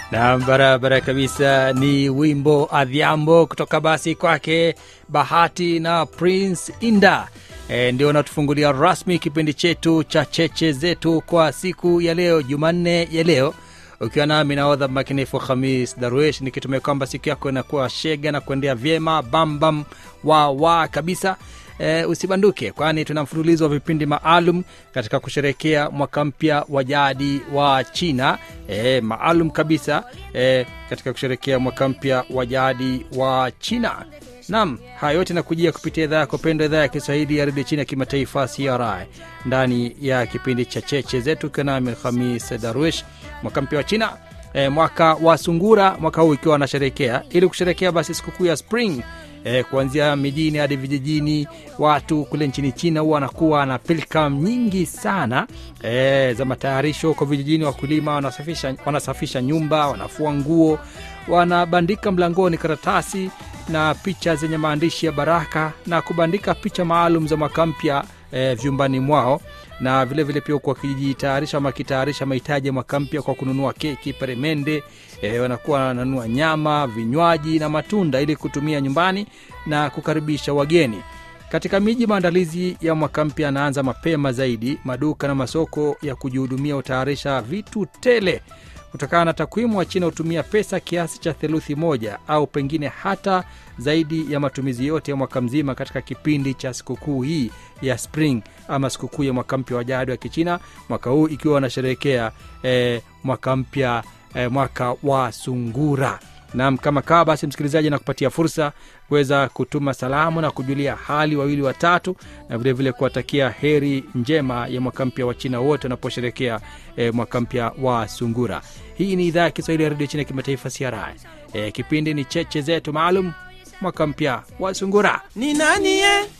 na barabara kabisa ni wimbo adhiambo kutoka basi kwake bahati na prince inda e, ndio natufungulia rasmi kipindi chetu cha cheche zetu kwa siku ya leo jumanne ya leo ukiwa nami naodha makinifu hamis darwish nikitumia kwamba siku yako inakuwa shega na kuendea vyema bambam wa wa kabisa e, usibanduke kwani tuna mfululizo wa vipindi maalum katika kusherekea mwaka mpya wa jadi wa china e, maalum kabisa e, katika kusherekea mwaka mpya wa jadi wa china nam haya yote nakujia kupitia idhaa yako pendwa idhaa ya kiswahili ya redio chini ya kimataifa cri ndani ya kipindi cha cheche zetu ukiwa nami hamis darwish mwaka mpya wa china e, mwaka wa sungura mwaka huu ikiwa wanasherekea ili kusherekea basi sikukuu ya spring e, kuanzia mijini hadi vijijini watu kule nchini china huwa wanakuwa na pilkam nyingi sana e, za matayarisho kwa vijijini wakulima wanasafisha, wanasafisha nyumba wanafua nguo wanabandika mlangoni karatasi na picha zenye maandishi ya baraka na kubandika picha maalum za mwaka mpya e, vyumbani mwao na vile vile pia huku wakijitayarisha ama wakitayarisha mahitaji ya mwaka mpya kwa kununua keki peremende e, wanakuwa wananunua nyama vinywaji na matunda ili kutumia nyumbani na kukaribisha wageni katika miji maandalizi ya mwaka mpya yanaanza mapema zaidi maduka na masoko ya kujihudumia hutayarisha vitu tele kutokana na takwimu wa china hutumia pesa kiasi cha theluthi moja au pengine hata zaidi ya matumizi yote ya mwaka mzima katika kipindi cha sikukuu hii ya spring ama sikukuu ya mwaka mpya wa jadi wa kichina mwaka huu ikiwa wanasherehekea eh, mwaka mpya eh, mwaka wa sungura nam kama kawa basi msikilizaji na kupatia fursa kuweza kutuma salamu na kujulia hali wawili watatu na vilevile kuwatakia heri njema ya mwaka mpya wa china wote wanaposherekea e, mwaka mpya wa sungura hii ni idhaa ya kiswahili ya redio china ya kimataifa cra e, kipindi ni cheche zetu maalum mwaka mpya wa sungura ni nani ye